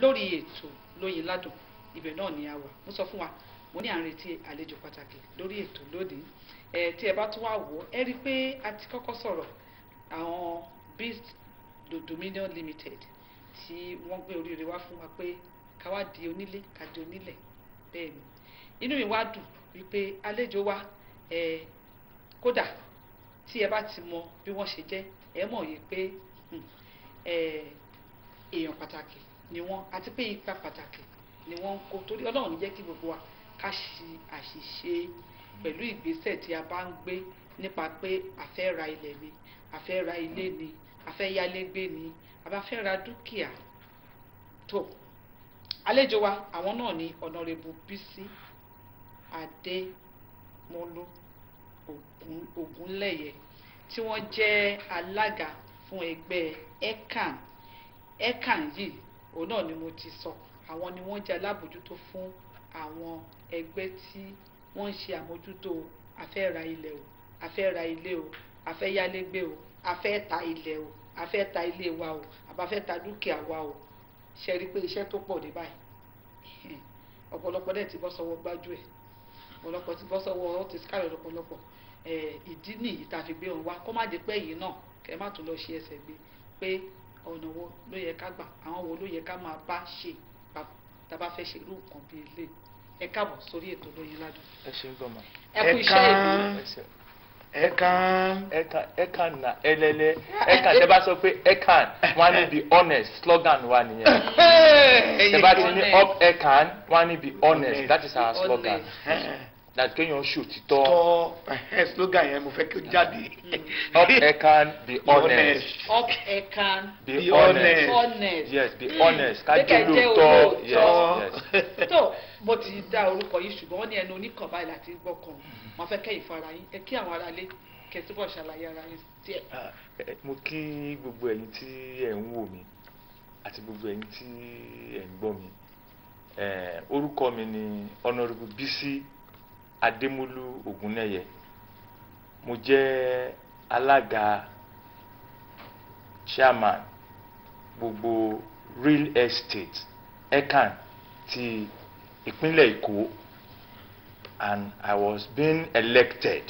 lórí ètò lóyin ládùn ibẹ̀ náà ni a wà mo sọ fún wa mo ní à ń retí àlejò pàtàkì lórí ètò lónìí ẹ tí ẹ bá tún wá wò ó ẹ rí i pé a ti kọ́kọ́ sọ̀rọ̀ àwọn beast dominion limited tí wọ́n gbé oríire wá fún wa pé ká wá di onílé ká di onílẹ̀ bẹ́ẹ̀ ni inú mi wá dùn wípé àlejò wa ẹ kódà tí ẹ bá ti mọ bí wọ́n ṣe jẹ́ ẹ mọ̀ yìí pé hmm, ẹ èèyàn pàtàkì ni wọ́n àti pé ipa pàtàkì ni wọ́n ń kó torí ọlọ́run ní jẹ́ kí gbogbo wa ká ṣe àṣìṣe pẹ̀lú ìgbésẹ̀ tí a bá ń gbé nípa pé a fẹ́ ra ilẹ̀ ni a fẹ́ ra ilé ni a fẹ́ yálégbé ni a bá fẹ́ ra dúkìá tó àlejò wa àwọn náà ni ọ̀nàrẹ́bù bísí adémọlú Ògún- ògúnlẹ̀yẹ tí wọ́n jẹ́ alága fún ẹgbẹ́ ecan ecan yìí òun náà ni mo ti sọ àwọn ni wọ́n jẹ́ alábòjútó fún àwọn ẹgbẹ́ tí wọ́n ń ṣe àmójútó afẹ́ ra ilẹ̀ o afẹ́ ra ilé o afẹ́ yálégbé o afẹ́ ta ilẹ̀ o afẹ́ ta ilé wa o àbáfẹ́ ta dúkìá wa o ṣe rí i pé iṣẹ́ tó pọ̀ dé báyìí ọ̀pọ̀lọpọ̀ dẹ̀ ti bọ́ sọ́wọ́ gbájú ẹ̀ ọ̀pọ̀lọpọ̀ ti bọ́ sọ́wọ́ ó ti sáré lọ́pọ̀lọpọ̀ ẹ̀, ìdí nìyí tá a fi gbé wọn wá kó má jẹ́ pé yìí náà kẹ́ má tún lọ ṣe ẹsẹ̀ gbé pé ọ̀nà wo ló yẹ ká gbà àwọn wo ló yẹ ká máa bá ṣe papọ̀ tá a bá fẹ́ ṣe irú nǹkan bíi ilé ẹ káàbọ̀ sórí ètò lóyin ládùn ẹ ṣeun gan ma. ẹ kú iṣẹ́ ìlú ẹ ṣeun. ẹ̀kan ẹ̀kan ẹ̀kan na ẹlẹ́lẹ́ ẹ̀kan tẹ́ bá sọ pé ẹ̀kan wọ́n á ní be honest slogan wa nìyẹn. tẹ́ bá ti ní up ẹ̀kan wọ́n á ní be honest that is our slogan. that kéèyàn ṣù títọ́ tọ́ ẹ̀ slogan yẹn mo fẹ́ kí ó jáde. up ẹ̀kan be honest up ẹ̀kan be Be honest honest yes be Mm. honest ká Pé kẹ́ jẹ́ jẹ́ lóòótọ́ olóòótọ́. yes yes. tó bó ti dá orúkọ yìí ṣùgbọ́n wọ́n ní ẹnu oníkan báyìí láti gbọ́ kan wọ́n fẹ́ kẹ́yìn fún ara yín ẹ kí àwọn aráalé kẹ́ ẹ túbọ̀ ṣàlàyé ara yín díẹ̀. Ah, eh, mo kí gbogbo ẹ̀yin tí ẹ̀ ń wò mí àti gbogbo ẹ̀yin tí ẹ̀ ń gbọ́ mi Eh, orúkọ mi ni honourable bisi adémọlú ògúnnẹyẹ mo jẹ́ alága chairman gbogbo real estate ecan ti ìpínlẹ̀ èkó and i was being elected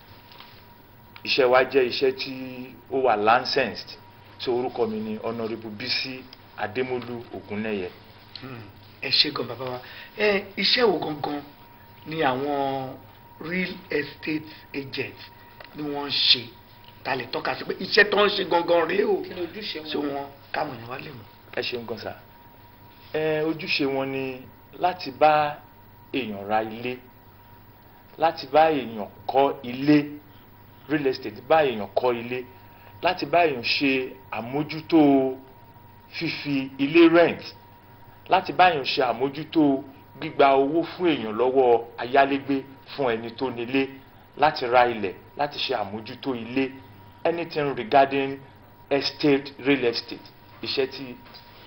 iṣẹ́ wa jẹ́ iṣẹ́ tí ó wà licensed tí orúkọ mi ni honourable bisi adémọlú ògúnnẹyẹ. Hmm, ẹ ṣe gan bàbá wa ẹ iṣẹ́ wo gangan ni àwọn real estate agents ni wọ́n ń ṣe ta lè tọ́ka sí pé iṣẹ́ tó ń ṣe gangan rèé o kí ni ojúṣe ṣé wọn. wọn káwọn èèyàn wá lè mọ̀. ẹ ṣeun gan sa ẹ ojúṣe wọn ni láti bá èèyàn ra ilé láti bá èèyàn kọ́ ilé real estate bá èèyàn kọ́ ilé láti bá èèyàn ṣe àmójútó fífi ilé rent láti bá èèyàn ṣe àmójútó gbígba owó fún èèyàn lọ́wọ́ ayálégbé fún ẹni tó nílé láti ra ilẹ̀ láti ṣe àmójútó ilé anything regarding estate real estate iṣẹ́ tí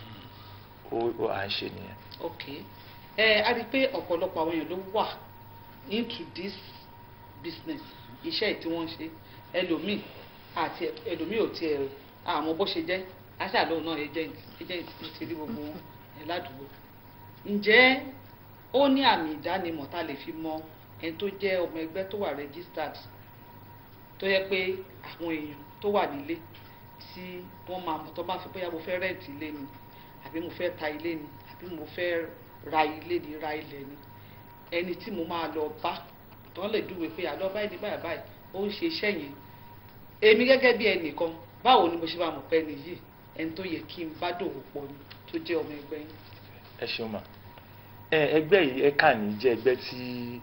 ó ó à ń ṣe nìyẹn. ok ẹ a rí i pé ọ̀pọ̀lọpọ̀ àwọn èèyàn ló wà into this business iṣẹ́ yìí tí wọ́n ń ṣe ẹlòmíì àti ẹlòmíì ò tiẹ̀ àmọ́ bó ṣe jẹ́ aṣáàlóhùn náà agent agent ló ti rí gbogbo wọn ẹ ládùúgbò ǹjẹ́ ó ní àmì ìdánimọ̀ tá a lè fi mọ ẹni tó jẹ́ ọmọ ẹgbẹ́ tó wà registered tó yẹ pé àwọn èèyàn tó wà nílé tí wọ́n máa mọ̀ tó bá fi bóyá mo fẹ́ rẹ́ǹtì ilé ni àbí mo fẹ́ ta ilé ni àbí mo fẹ́ ra ilé ni ra ilẹ̀ ni ẹni tí mo máa lọ bá tó lè dúwe pé àlọ́ báyìí ní báyìí báyìí ó ń ṣe iṣẹ́ yẹn èmi gẹ́gẹ́ bí ẹnìkan báwo ni mo ṣe máa mọ̀ pé ẹni yìí ẹni tó yẹ kí n bá dòwò pọ̀ ni tó jẹ́ ọmọ ẹgbẹ́ yín. ẹ ṣeun ma ẹ ẹgbẹ́ yìí ẹ̀ka ní jẹ́ ẹgbẹ́ tí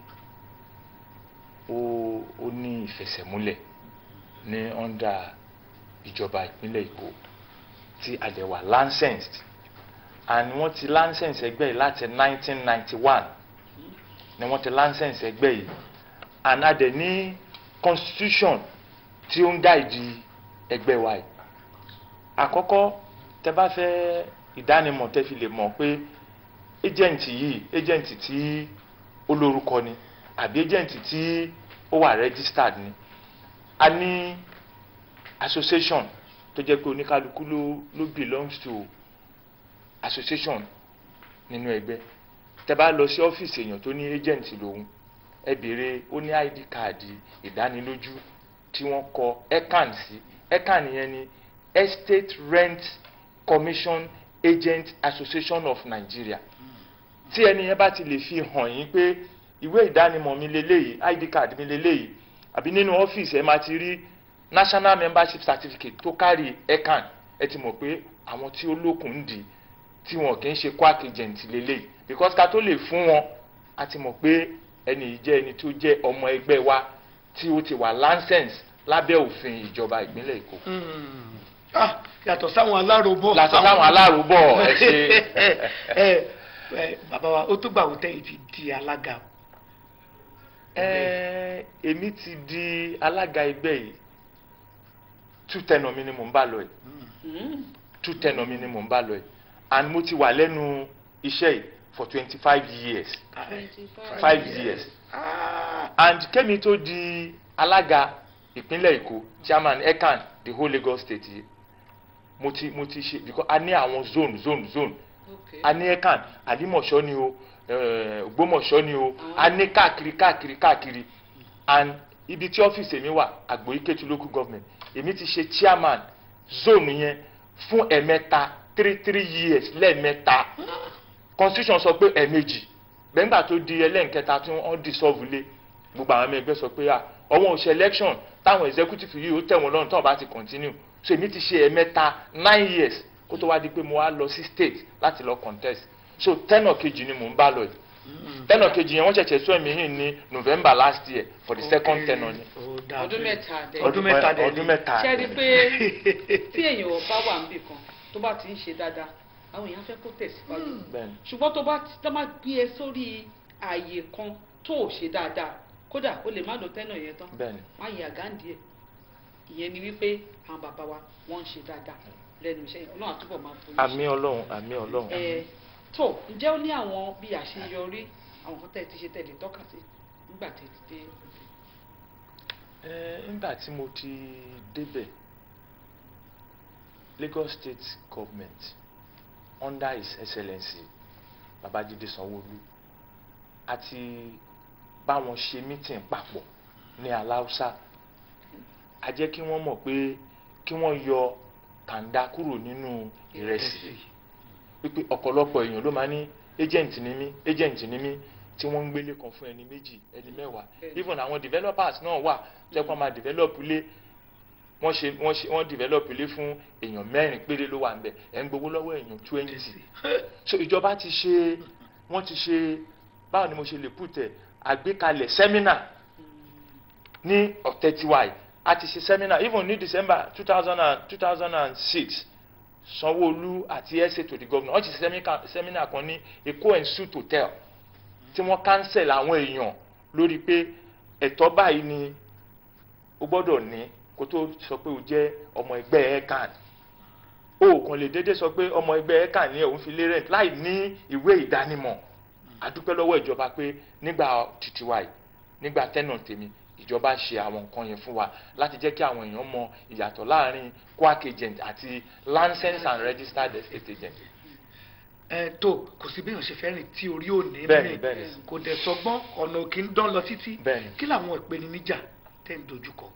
ó ó ní ìfẹsẹ̀múlẹ̀ ní ọ́ndà ìjọba ìpínlẹ̀ èkó tí a dẹ̀ wà licensed and wọ́n ti license ẹgbẹ́ yìí láti 1991 ni wọ́n ti license ẹgbẹ́ yìí and a dẹ̀ ní constitution tí ó ń guide ẹgbẹ́ wa yìí àkọ́kọ́ tẹ bá fẹ́ ìdánimọ̀ tẹ fi lè mọ̀ pé agent yìí agent tí ó lórúkọ ni àbí agent tí ó wà registered ni a ní association tó jẹ́ pé oníkálukú ló ló belongs to association nínú ẹgbẹ́ tẹ́ bá lọ sí ọ́fíìsì èèyàn tó ní agent lòun ẹ béèrè ó ní id káàdì ìdánilójú tí wọ́n kọ ecan sí ecan yẹn ni estate rent commission agent association of nigeria tí ẹni yẹn bá ti lè fi hàn yín pé ìwé ìdánimọ̀ mi leléyìí id card mi leléyìí àbí nínú ọ́fíìsì ẹ máa ti rí national membership certificate tó kárí ecan ẹ ti mọ̀ pé àwọn tí ó lókun ń dì tí wọn kì í ṣe quack agent leléyìí because ká tó lè fún wọn a ti mọ̀ pé ẹni yìí jẹ́ ẹni tó jẹ́ ọmọ ẹgbẹ́ wa tí ó ti wà license lábẹ́ òfin ìjọba ìpínlẹ̀ èkó. Hmm. Ah, yàtọ̀ sáwọn alárobọ̀. Yàtọ̀ sáwọn aláròbọ̀, ẹ ṣe. ẹ ẹ bàbá wa ó tó gbà wọ́n tẹ́yìn ti di alága. Ẹ, èmi ti di alága ẹgbẹ́ yìí two tenor mi ni mò ń bá lọ yìí Mm. two tenor mi ni mò ń bá lọ yìí and mo ti wà lẹ́nu iṣẹ́ yìí for twenty five years five years Ah, and kẹ́mi tó di alága ìpínlẹ̀ èkó chairman ecan the whole lagos state yìí mo ti mo ti ṣe because a ní àwọn zone zone zone Okay. a ní ecan àdìmọ̀ṣọ́ ni o eh, ògbómọ̀ṣọ́ ni o a ní káàkiri káàkiri káàkiri and ibi tí ọ́fíìsì mi wà àgbòyíkẹ́tù local government èmi ti ṣe chairman zone yẹn fún ẹ̀mẹ́ta three three years lẹ́ẹ̀mẹ́ta constitution sọ pé ẹ̀ẹ̀mejì gbẹ̀ngbà tó di ẹlẹ́nkẹta tí wọ́n dissolve lé gbogbo àwọn ọmọ ẹgbẹ́ sọ pé à ọwọ́n ò ṣe election táwọn executive yìí ó tẹ̀ wọ́n lọ́rùn tó bá ti continue so èmi ti ṣe ẹ̀mẹ́ta nine years kó tó wá di pé mo wá lọ sí state láti lọ contest so tẹ́nà kejì ni mò ń bá lọ yìí tẹ́nà kejì yẹn wọ́n ṣẹ̀ṣẹ̀ sọ ẹ̀mí yìí ní november last year for the second okay. tenor ni Ó dà ọdún bẹ́ẹ̀. mẹ́ta dẹ̀. ọdún mẹ́ta dẹ̀ ọdún mẹ́ta ṣe rí i dẹ̀. pé tí èèyàn bá wà níbì kan tó bá ti ń ṣe dáadáa àwọn èèyàn fẹ́ kó tẹ̀síwájú bẹ́ẹ̀ni ṣùgbọ́n tó bá tó bá gbé ẹ sórí ààyè kan tó ò ṣe dáadáa kódà o lè má lò tẹ́nà yẹn tán bẹ́ẹ̀ni má yẹ àgáǹdì ẹ̀ ìyẹn ni wípé àwọn bàbá wa wọ́n ń ṣe dáadáa lẹ́nu iṣẹ́ yẹn ọlọ́run àtúbọ̀ máa fún àmì ọlọ́run àmì ọlọ́run. ẹ tó ǹjẹ́ ó ní àwọn bí àṣeyọrí àwọn kan tẹ́ ẹ ti ṣe tẹ̀lé tọ́ka sí nígbà tí ẹ ti dé Ẹ, nígbà tí mo ti débẹ̀ Lagos State Government under his excellency Babájídé Sanwó-Olú àti bá wọn ṣe meeting papọ̀ ní aláùsá a jẹ́ kí wọ́n mọ̀ pé kí wọ́n yọ kàńdá kúrò nínú ìrẹsì wípé ọ̀pọ̀lọpọ̀ èèyàn ló máa ní agent ni mí agent ni mí tí wọ́n ń gbélé kan fún ẹni méjì ẹni mẹ́wàá Bẹ́ẹ̀ni. even àwọn developers náà wà tó yẹ kó máa develop ilé wọ́n ṣe wọ́n ṣe wọ́n develop ilé fún èèyàn mẹ́rin péré ló wà ń bẹ̀ ẹ̀ ń gbowó lọ́wọ́ èèyàn twenty so ìjọba ti ṣe wọ́n ti ṣe báwo ni mo ṣe lè put ẹ̀ àgbékalẹ̀ seminar ní ọ̀tẹ̀ tiwa yìí a ti ṣe seminar even ní december two thousand and two thousand and six sanwó-olu àti ẹsẹ to the governor wọ́n ti ṣe seminar- seminar kan ní èkó and suit hotel tí wọ́n cancel àwọn èèyàn lórí pé ẹ̀tọ́ báyìí ni o gbọ́dọ̀ ní kó tó sọ pé o jẹ́ ọmọ ẹgbẹ́ ecan o kàn lè déédéé sọ pé ọmọ ẹgbẹ́ ecan ní òun fi lé rent láì ní ìwé ìdánimọ̀ àdúpẹ́ lọ́wọ́ ìjọba pé nígbà tìtìwá yìí nígbà tẹ́nà tèmi ìjọba ṣe àwọn nǹkan yẹn fún wa láti jẹ́ kí àwọn èèyàn mọ ìyàtọ̀ láàrin quack agent àti licensed and registered estate agent. ẹ tó kò sí béèyàn ṣe fẹ́ rìn tí orí ò ní Bẹ́ẹ̀ni, mì. bẹ́ẹ̀ni. kò dẹ̀ sọgbọ́n ọ̀nà òkè ń dán lọ títí Bẹ́ẹ̀ni. kí làwọn ìpèníjà tẹ̀ ń dojúkọ.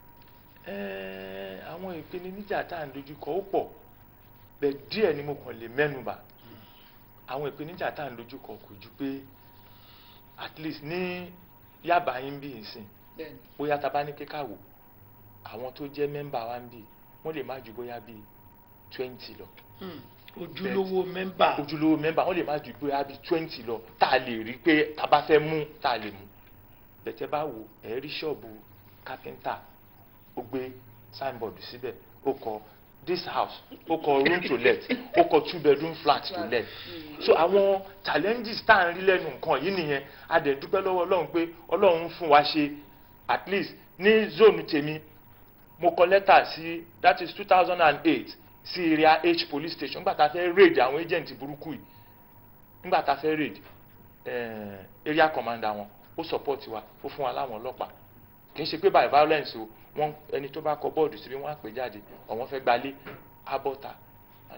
Ẹ́ẹ̀, àwọn ìpèníjà tá à ń dojúkọ ó pọ̀ bẹ́ẹ̀ díẹ̀ ni mo kàn lè mẹ́nubà àwọn ìpèníjà tá à ń dojúkọ kò ju pé at least ní Yaba yín bí ìsìn bẹ́ẹ̀ni bóyá tá a bá ní kíkà wò àwọn tó jẹ́ mẹ́mbà wa ń bì wọ́n lè má ju bóyá bíi twenty lọ Hmm, ojúlówó mẹ́mbà ojúlówó mẹ́mbà wọ́n lè má ju bóyá bíi twenty lọ tá a lè rí pé tá a bá fẹ́ mú tá a lè mú bẹ̀tẹ̀ bá wò ẹ̀ rí ṣọ́ọ̀bù kápẹ́ńtà ó gbé signboard síbẹ̀ ó kọ this house ó kọ room to let ó kọ two bedroom flat to let so àwọn challenges tá à ń rí lẹ́nu nǹkan yìí nìyẹn a dẹ̀ dúpẹ́ lọ́wọ́ ọlọ́run pé ọlọ́run ń fún wa ṣe at least ní zone tèmi mo kọ lẹ́tà sí that is two thousand and eight sí area h police station nígbà tá a fẹ́ raid àwọn agent burúkú yìí nígbà tá a fẹ́ raid eh, area commander wọn ó support wa ó fún wa láwọn ọlọ́pàá kì í ṣe pé by violence o wọn ẹni tó bá kọ bọ́ọ̀dù síbi wọn á pè jáde ọ̀wọ́n fẹ́ gbalé abọ́ta àná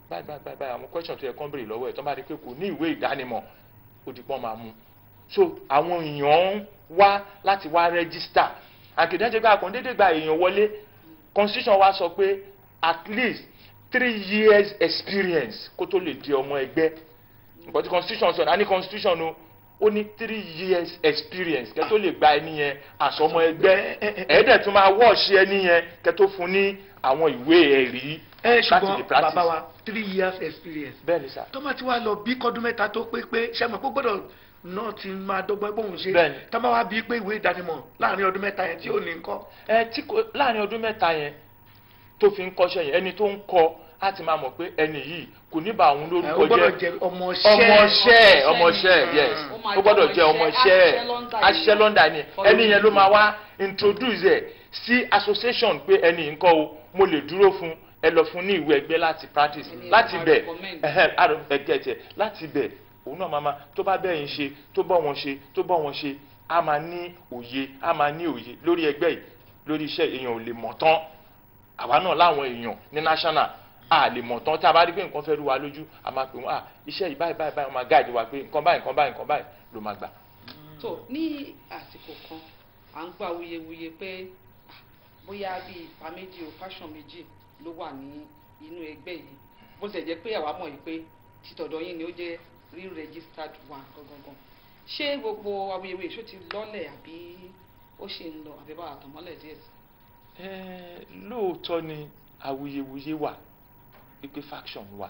báyìí báyìí báyìí báyìí àwọn question tó yẹ kán béèrè lọ́wọ́ ẹ̀ tó bá rí pé kò ní ìwé ìdánimọ̀ ó di pọ́n máa mú so àwọn èèyàn ń wá láti wá register àkìdẹ́jẹ́ pé àkàndédé gba èèyàn wọlé constitution wa sọ pé at least three years experience kó tó lè di ọmọ ẹgbẹ́ nǹkan tí constitution sọ ní constitution o ó ní three years experience kẹ́ tó lè gba ẹni yẹn àsọmọ ẹgbẹ́ ẹ̀ẹ́dẹ̀ tún máa wọ́ọ̀ṣì ẹni yẹn kẹ́ tó fún ní àwọn ìwé ẹ̀rí ẹ láti lè ṣùgbọ́n practice. bàbá wa three years experience bẹ́ẹ̀ ni sá tọ́mọ tí wàá lọ bí kọ́dún mẹ́ta tó pé pé sẹ́mi kó gbọ́dọ̀ náà ti máa dọ́gbọ́n pé òun ṣe Bẹ́ẹ̀ni. tọ́mọ wa bí pé ìwé ìdánimọ̀ láàrin ọdún mẹ́ta yẹn tí ò ní kọ́ ẹ tí kò láàrin ọdún mẹ́ta yẹn tó fi ń kọ́ṣẹ́ yẹn ẹni tó ń kọ́ á ti máa mọ̀ pé ẹni yìí kò ní bá òun ó lórúkọ gbọ́dọ̀ jẹ́ jẹ ọmọọṣẹ́ ọmọọṣẹ́ ọmọọṣẹ́ yes Ó máa ó gbọ́dọ̀ jẹ́ jẹ́ ọmọọṣẹ́, ọmọọṣẹ́ aṣiṣẹ́ aṣiṣẹ́ London lọ́ndà ni For ẹni yẹn ló you. máa wá introduce ẹ̀ sí association pé ẹni nǹkan o mo lè dúró fún ẹ lọ fún ní ìwé ẹgbẹ́ láti practice Ẹni láti máa bẹ̀ recommend. ẹ̀hẹ́n àrùn ẹ̀gẹ́ tiẹ̀ láti bẹ̀ òun náà máa ma tó bá bẹ́ẹ̀ ń ṣe tó bọ́ wọn ṣe tó bọ́ wọn ṣe á máa ní òye á máa ní òye lórí ẹgbẹ́ yìí lórí iṣẹ́ èèyàn ò lè mọ̀ tán àwa náà láwọn èèyàn ní national a lè mọ̀ tán tá a bá rí pé nǹkan fẹ́ rú wa lójú a máa pè wọ́n à iṣẹ́ yìí báyìí báyìí báyìí wọ́n máa gáàdì wa pé nǹkan báyìí nǹkan báyìí nǹkan báyìí ló máa gbà. tó ní àsìkò kan à ń gbọ́ awuyewuye pé ah, bóyá bíi ipa méjì o fashion méjì ló wà ní inú ẹgbẹ́ yìí bó ṣe jẹ́ pé àwa mọ̀ yìí pé títọ̀dọ̀ yín ni ó jẹ́ real registered one gangan ṣé gbogbo awuyewuye ṣó ti lọ́lẹ̀ àbí ó ṣì ń lọ àbí bá àtọ̀mọ́lẹ̀ díẹ̀ sí. Ẹ́ẹ̀, lóòótọ́ ni awuyewuye wà wípé faction wà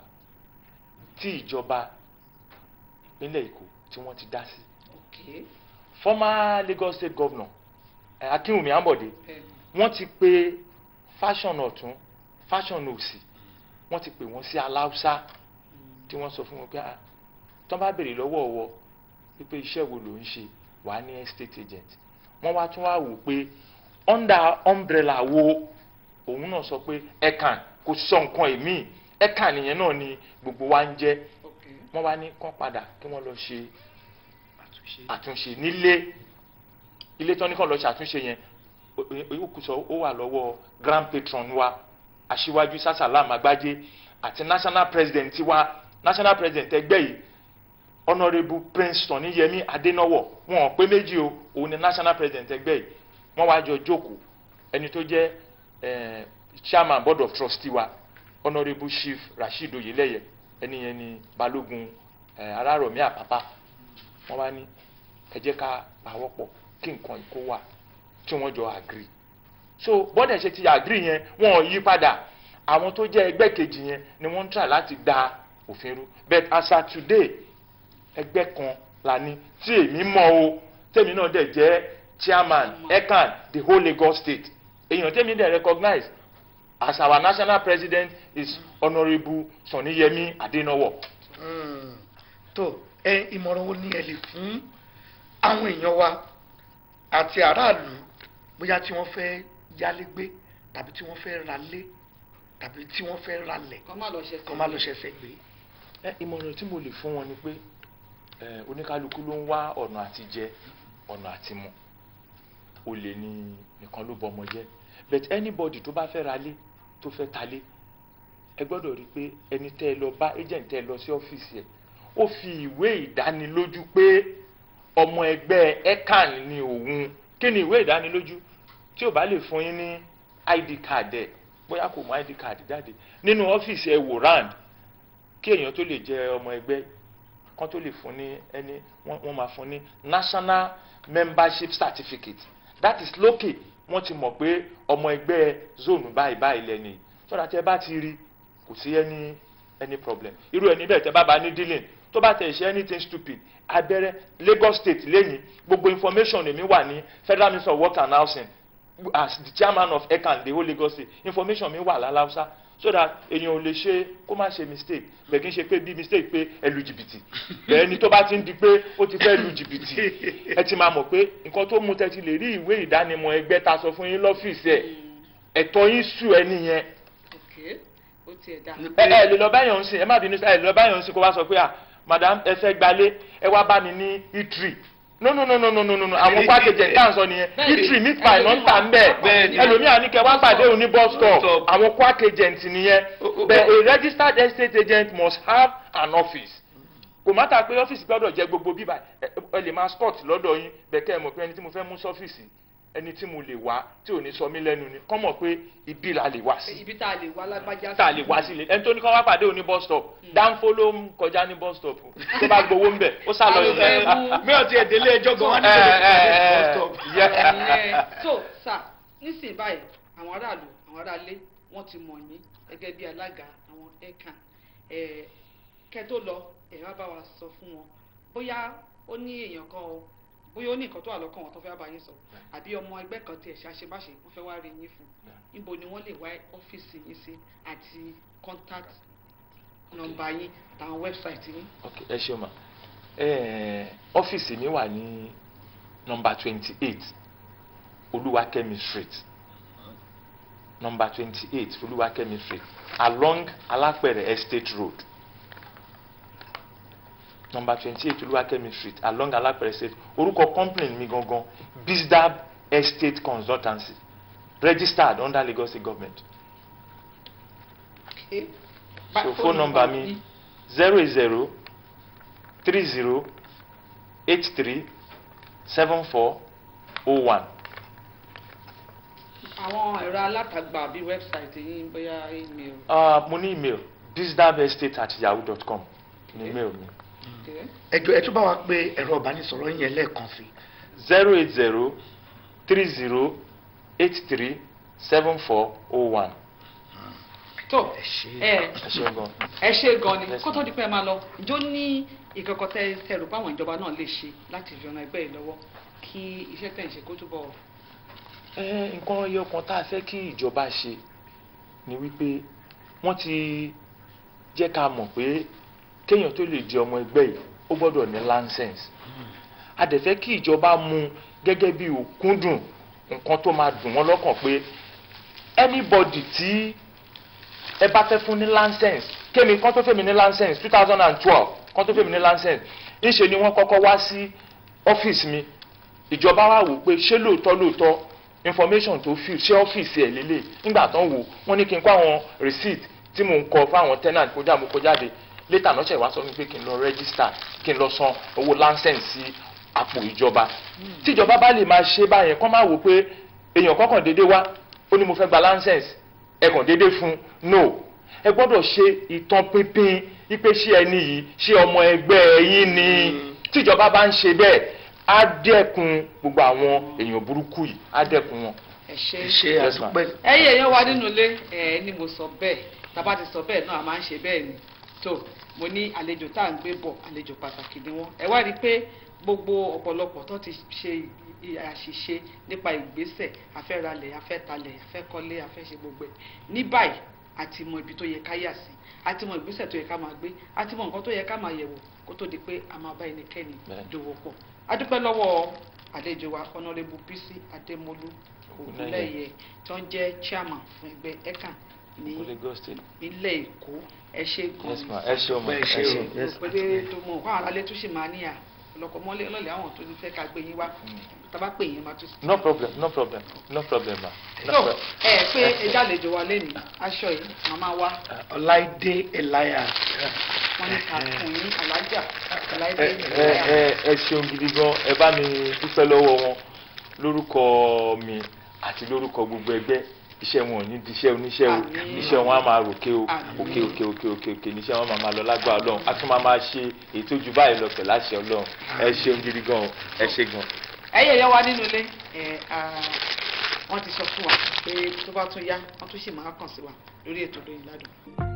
tí ìjọba ìpínlẹ̀ Èkó tí wọ́n ti dá sí ok former Lagos State Governor eh, Akínwùmí Ambode bẹ́ẹ̀ wọ́n ti pe fashion ọ̀tún fashion òsì wọ́n ti pè wọ́n sí aláùsá tí wọ́n sọ fún wọn pé ah tán bá béèrè lọ́wọ́ ọ̀wọ́ wípé iṣẹ́ wo ló ń ṣe wà á ní estate agent wọ́n wá tún wá wò pé under umbrella wo òun náà sọ pé ẹ̀kan kò sọ nǹkan èmi ẹ̀kan nìyẹn náà ni gbogbo wa ń jẹ́ ok wọ́n wá ní kán padà kí wọ́n lọ ṣe àtúnṣe àtúnṣe nílé ilé tán ní kàn lọ ṣàtúnṣe yẹn òkú sọ ó wà lọ́wọ́ grand patron wa aṣíwájú sásàlám àgbájé àti national president wa national president ẹgbẹ́ yìí honourable prince tọ́níyẹmí adénáwọ̀ wọn ò pé méjì o òun ni national president ẹgbẹ́ yìí wọ́n wá jọ jókòó ẹni tó jẹ́ eh, chairman board of trustee wa honourable chief rasheed oyeleye ẹni yẹn ni balógun eh, arárọ̀mí àpápá wọ́n wá ní ẹ jẹ́ ká pawọ́pọ̀ kí nǹkan ìkó wà tí wọ́n jọ agree so bọ́dẹ̀ ṣe ti agree yẹn wọn ò yí padà àwọn tó jẹ́ ẹgbẹ́ kejì yẹn ni wọ́n ń try láti da òfin rú but as at today ẹgbẹ́ kan la ní tí èmi mọ̀ o tèmi náà dẹ̀ jẹ́ chairman ecan the whole Lagos state èèyàn tèmi dẹ̀ recognize as our national president is honourable Sanni-Yemi Adenawo. Mm. tó ẹ ìmọ̀ràn wo ni ẹ lè fún àwọn èèyàn wa àti aráàlú bóyá tí wọ́n fẹ́ yálégbé tàbí tí wọ́n fẹ́ ralé tàbí tí wọ́n fẹ́ ralẹ̀ kọ́ má lọ ṣe kọ́ má lọ ṣẹ̀ṣẹ̀ gbé. ẹ ìmọ̀ràn tí mo lè fún wọn ni pé ẹ oníkálukú ló ń wá ọ̀nà àti jẹ ọ̀nà àti mu olè ní nìkan ló bọmọ jẹ but anybody tó bá fẹ́ ra lé tó fẹ́ ta lé ẹ gbọ́dọ̀ rí i pé ẹni tẹ́ ẹ lọ bá agent tẹ́ ẹ lọ sí ọ́fíìsì ẹ̀ ó fi ìwé ìdánilójú pé ọmọ ẹgbẹ́ ecan ni òun kí ni ìwé ìdánilójú tí ò bá lè fún yín ní id card ẹ̀ bóyá kò mú id card jáde nínú ọ́fíìsì ẹ̀ wò round kí èèyàn tó lè jẹ ọmọ ẹgbẹ́ kan tó lè fún ní ẹni wọ́n wọ́n máa fún ní national membership certificate that is lókè wọ́n ti mọ̀ pé ọmọ ẹgbẹ́ zone báyìí báyìí lẹ́ni sọ́dọ̀ tẹ́ bá ti rí kò sí any any problem irú ẹni bẹ́ẹ̀ tẹ́ bá bá ní dealing tó bá tẹ̀ ṣe anything stupid abẹ́rẹ́ Lagos state lẹ́yìn gbogbo information èmi wà ní Federal Ministry of Work and Housing as the chairman of ecan the whole Lagos state information mi wà lálàáfíà so that èèyàn ò lè ṣe kó má ṣe mistake bẹ́ẹ̀ kí n ṣe pé bí mistake pé ẹ lu jìbìtì bẹ́ẹ̀ ni tó bá ti ń di pé ó ti fẹ́ lu jìbìtì ẹ ti máa mọ̀ pé nǹkan tó mú tẹ́tí lè rí ìwé ìdánimọ̀ ẹgbẹ́ ta sọ fún yín lọ́fíìsì ẹ̀ ẹ̀tọ́ yín sùn ẹ nìyẹn ok ó tiẹ̀ dá ẹ ẹ lè lọ báyọ̀ ń sìn ẹ má bínú ẹ lè lọ báyọ̀ ń sìn kó wá sọ pé ah madam ẹ fẹ́ gbalé ẹ wá bá mi ní itri no no no no no no no no àwọn pákéjì tá à ń sọ nìyẹn Bẹ́ẹ̀ni. eatery meat pie ló ń tà ń bẹ̀ Bẹ́ẹ̀ni. ẹlòmíà ní kẹ́ wá pàdé òun ní bus stop stop. àwọn pákéjì nìyẹn O- o- but a registered estate agent must have an office kò má ta pé ọ́fíìsì gbọ́dọ̀ jẹ́ gbogbo bíbá ẹ ẹ lè máa scott lọ́dọ̀ yín bẹ́ẹ̀ kẹ́ ẹ mọ̀ pé ẹni tí mo fẹ́ mú sọ́fíìsì ẹni tí mo lè wá tí ò ní sọ mí lẹ́nu ni kọ́ mọ̀ pé ibi la lè wá sí ibi tá a lè wá lágbájá tá a lè wá sílé ẹni tó ní kọ́ wá pàdé òun ní bus stop dáńfó ló ń kọjá ní bus stop tó bá gbowó ń bẹ̀ ó sá lọ Àwọn ilé fẹ́ mú- mi ò tiẹ̀ délé ẹjọ́ gan wá ní Eh, sọ́dọ̀ eh, ìpàdé eh, bus stop. yeah. Ẹ̀yẹn. so sà nísìnyí báyìí àwọn aráàlú àwọn aráalé wọ́n ti mọ̀ yín gẹ́gẹ́ bí alága àwọn ẹ̀ka ẹ̀ kẹ́ tó lọ ẹ̀ wá bá wa sọ fún wọn bóyá ó ní èèyàn kan o bóyá ó ní nǹkan tó wà lọ́kàn wọn tó fẹ́ bá yín sọ àbí ọmọ ẹgbẹ́ kan tiẹ̀ ṣàṣebáṣe wọ́n fẹ́ wá rí yín fún níbo ni wọ́n lè wá ọ́fíìsì yín sí àti contact nọ́mbà yín àtàwọn wẹ́bsáìtì yín. ok ẹ ṣeun ma ẹ ọ́fíìsì mi wà ní nọ́mbà twenty eight olúwakẹ́mi street nọ́mbà twenty eight olúwakẹ́mi street along alápẹ̀rẹ̀ estate road nọ́mbà twenty eight olúwakẹ́mi street along alápẹ̀rẹ̀ estate orúkọ company mi gangan bizdab estate consultancy registered under Lagos State government Okay. so phone number mi zero eight zero three zero eight three seven four oh one àwọn ẹ̀rọ alátagbà bíi wẹ́bsáìtì yín bóyá email. uh, mo ní email bizdabestate at yahoo dot com ní email mi Okay. ẹjọ́ ẹ tún bá wa pé ẹ̀rọ ìbánisọ̀rọ̀ yẹn lẹ́ẹ̀kan sí zero eight zero three zero eight three seven four oh one tó ẹ ṣe ẹ ẹ ṣeun gan. ẹ ṣe gan ni Yes, kó tó di pé ẹ máa lọ ǹjọ́ ní ìkọ̀kọ̀ tẹ tẹrù báwọn ìjọba náà lè ṣe láti fi ọ̀nà ẹgbẹ́ yìí lọ́wọ́ kí iṣẹ́ tẹ̀ ń ṣe kó túbọ̀ ẹ nǹkan ẹyọ kan tá a fẹ́ kí ìjọba ṣe ni wípé wọ́n ti jẹ́ ká mọ̀ pé kéèyàn tó lè di ọmọ ẹgbẹ́ yìí ó gbọ́dọ̀ ní license a dẹ̀ fẹ́ kí ìjọba mú gẹ́gẹ́ bí òkúndùn nǹkan tó máa dùn wọ́n lọ́kàn pé anybody tí ẹ bá fẹ́ fún ní license kémi kán tó fẹ́ mi ní license two thousand and twelve kán tó fẹ́ mi ní license ńṣe ni wọ́n kọ́kọ́ wá sí ọ́fíìsì mi ìjọba wa wò pé ṣé lóòótọ́ lóòótọ́ information tó fi ṣé ọ́fíìsì ẹ̀ lélẹ̀ nígbà tán wò wọ́n ní kí n kó àwọn receipt tí mò ń kọ fáwọn tenant kó já mo kó jáde later náà ṣe wá sọ fún mi pé kí n lọ register kí n lọ san owó license sí àpò ìjọba tíjọba bá lè máa ṣe báyẹn kán máa wò pé èèyàn kọ́kàn déédéé wá ó ní mo fẹ́ gba license ẹ kàn déédéé fún no ẹ gbọ́dọ̀ ṣe ìtàn pínpín ipe ṣé ẹni yìí ṣé ọmọ ẹgbẹ́ yín ni tíjọba bá ń ṣe bẹ́ẹ̀ á dẹ́kun gbogbo àwọn èèyàn burúkú yìí á dẹ́kun wọn. ẹ ṣe ẹ ṣe Yes, ma'am. àdúpẹ́ ẹ̀yin èèyàn wa nínú ilé ẹ ní mo sọ bẹ́ẹ̀ tábà ti sọ bẹ́ẹ̀ náà a máa ń ṣe bẹ́ẹ̀ ni tó mo ní àlejò tá à ń gbé bọ̀ àlejò pàtàkì ni wọ́n ẹ wá rí i pé gbogbo ọ̀pọ̀lọpọ̀ tó ti ṣe ì- àṣìṣe nípa ìgbésẹ̀ afẹ́ralẹ̀ afẹ́talẹ̀ afẹ́kọ́lé afẹ́ṣe gbogbo ẹ̀ ní báyìí a ti mọ ibi tó yẹ ká yà sí a ti mọ ìgbésẹ̀ tó yẹ ká máa gbé a ti mọ nǹkan tó yẹ ká máa yẹ̀wò kó tó di pé a máa bá ẹnikẹ́ni Bẹ́ẹ̀. dòwò pọ̀ a dúpẹ́ lọ́wọ́ àlejò wa honourable bisi adémọlú ògúnlẹ̀yẹ tí wọ́n jẹ́ chairman fún ẹgbẹ́ ecan ní Kó Lagos State. ilé èkó ẹ ṣe gan yes ma ẹ ṣe ọmọ Ẹ ẹ ṣé ṣe. o. mo pé dé tó mọ nǹkan àlálẹ́ tó sì máa níyà ọlọ́kọ̀ mọ́lẹ́ ọlọ́lẹ̀ àwọn tó ti fẹ́ ká gbé yín wá tábà pè yín máa tún sí. no problem no problem no problem ma. No so problem. ẹ pé ẹja àlejò wa lẹ́nu aṣọ yìí màmá wa ọláìdé elias wọn ní ká fún yín alájà aláìdé ẹ ẹ ẹ ẹ ṣeun gidi gan ẹ bá mi dúpẹ́ lọ́wọ́ wọn lórúkọ mi àti lórúkọ gbogbo ẹgbẹ́ iṣẹ́ wọn ò ní di iṣẹ́ oníṣẹ́ o Àmín. iṣẹ́ wọn á máa ròkè o Àmín. òkè òkè òkè òkè òkè níṣẹ́ wọn máa máa lọ lágbára ọlọ́run a tún máa máa ṣe èyí tó ju báyìí lọ pẹ̀lú àṣẹ ọlọ́run ẹ ṣeun gidi gan o ẹ ṣe gan. ẹyẹ ẹyẹ wa nínú ilé ẹ wọ́n ti sọ fún wa pé tó bá tún yá wọ́n tún sì máa kàn sí wa lórí ètò lóyìn ládùn.